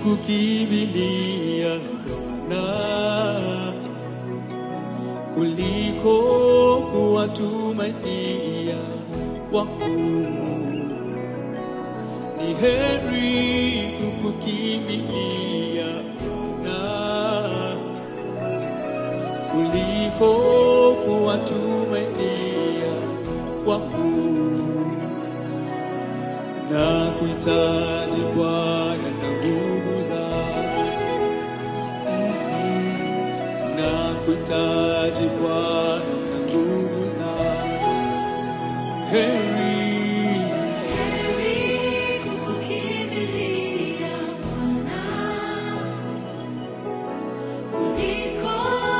kukimbilia Bwana kuliko kuwatumainia wakuu. Ni heri kukukimbilia Bwana kuliko kuwatumainia wakuu. Na kuhitaji Bwana na nguvu zako, na kuhitaji Bwana na nguvu zako. Heri Heri kukukimbilia Bwana kuliko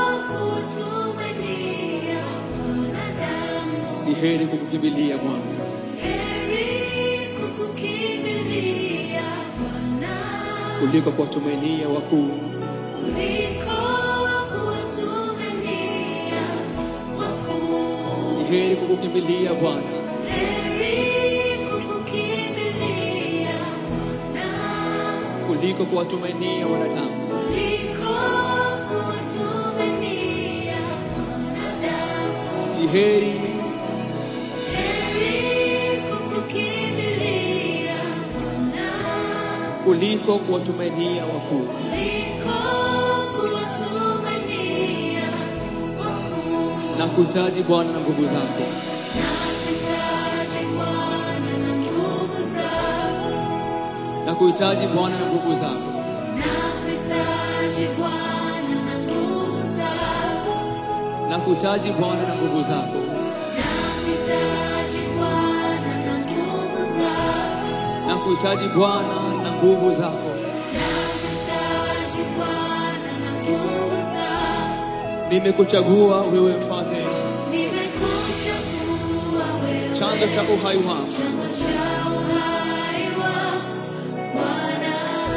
kutumainia wanadamu. ni heri kukukimbilia Bwana Heri kukukimbilia Bwana kuliko kuwatumainia wakuu. kuliko kuwatumainia wakuu. Ni heri kukukimbilia Bwana Heri kukukimbilia Bwana kuliko kuwatumainia wanadamu. kuliko kuwatumainia wanadamu. Ni heri Heri kukukimbilia Bwana kuliko kuwatumainia wakuu. kuliko kuwatumainia wakuu. Na kuhitaji Bwana na nguvu zako, Nakuhitaji Bwana na nguvu zako. na kuhitaji Bwana na nguvu zako, Nakuhitaji Bwana na nguvu zako. na kuhitaji Bwana na nguvu zako, Nakuhitaji Bwana na nguvu zako. na kuhitaji Bwana na nguvu zako. Nakuhitaji Bwana na nguvu zako. Nimekuchagua wewe mfalme, Nimekuchagua wewe. chanzo cha uhai wangu. Chanzo cha uhai wangu. Bwana.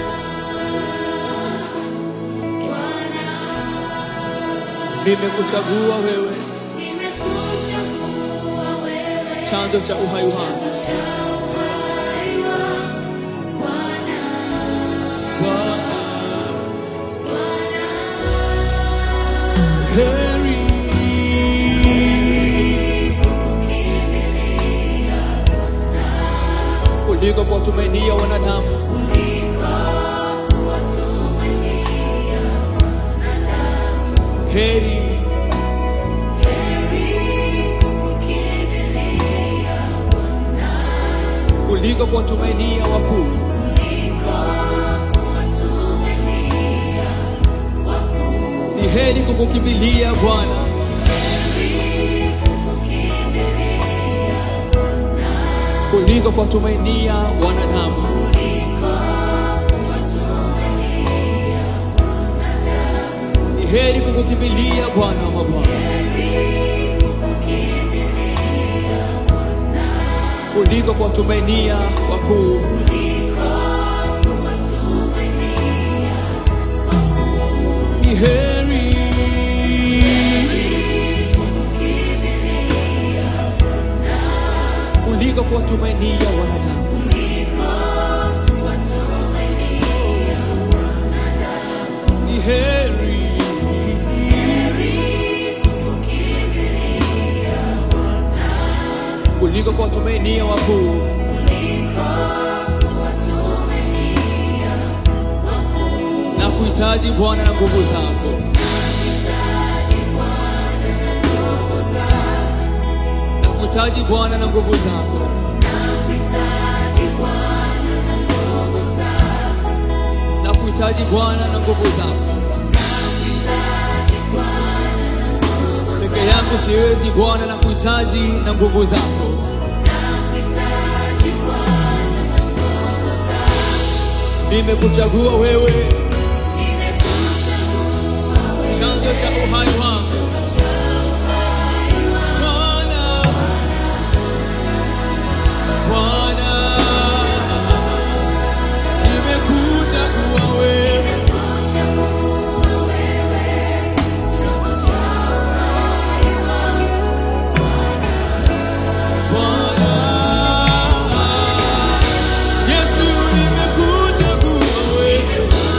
Bwana. Nimekuchagua wewe, Nimekuchagua wewe. chanzo cha uhai wangu. Chanzo cha uhai wangu. Bwana. Bwana, Bwana. heri Kukukimbilia kuliko kuwatumainia wanadamu. kuliko kuwatumainia wanadamu. Heri Heri kukukimbilia Bwana kuliko kuwatumainia wakuu. kuliko kuwatumainia wakuu. Ni heri kukukimbilia Bwana Heri kukukimbilia Bwana kuliko kuwatumainia wanadamu. kuliko kuwatumainia wanadamu. Ni heri kukukimbilia Bwana wa mabwana Heri kukukimbilia Bwana kuliko kuwatumainia wakuu. kuliko kuwatumainia wakuu. Ni heri Kukukimbilia Bwana kuliko kuwatumainia wanadamu. kuliko kuwatumainia wanadamu. Ni heri Heri kukukimbilia Bwana kuliko kuwatumainia wakuu. kuliko kuwatumainia wakuu. Na kuhitaji Bwana na nguvu zako, Nahitaji Bwana na nguvu zako. na kuhitaji Bwana na nguvu zako, Nakuhitaji Bwana na nguvu zako. na kuhitaji Bwana na nguvu zako. Nakuhitaji Bwana na nguvu Peke zako. yangu siwezi Bwana, na kuhitaji na nguvu zako. Nakuhitaji Bwana na nguvu zako. Nimekuchagua wewe, Nimekuchagua wewe. chanzo cha uhai wangu. Bwana, Bwana, nimekuchagua wewe, Nimekuchagua wewe. Chanzo cha uhai wangu. Bwana. Yesu, nimekuchagua wewe,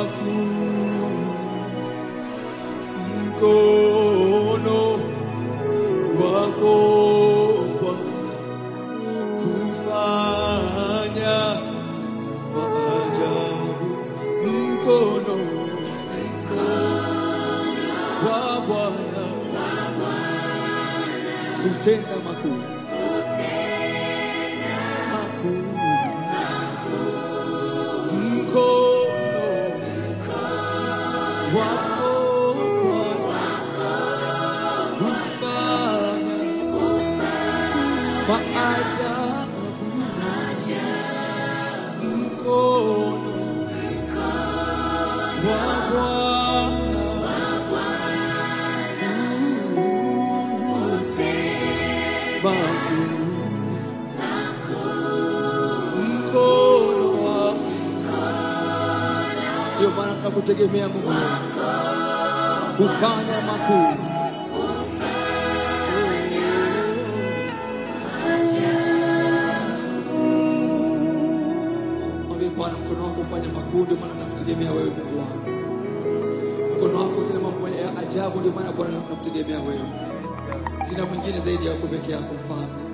makuu, mkono wako Bwana kufanya maajabu, mkono wa Bwana kutenda makuu makuu, mkono wako Bwana kufanya maajabu, mkono wa Bwana makuu, mkono wa ndio maana tunakutegemea Mungu kufanya makuu. Mwambie Bwana, mkono wako ufanye makuu, ndio maana nakutegemea wewe Mungu wangu. Mkono wako utenda mambo ya ajabu, ndio maana Bwana nakutegemea wewe. Sina mwingine zaidi yako peke yako, mfalme.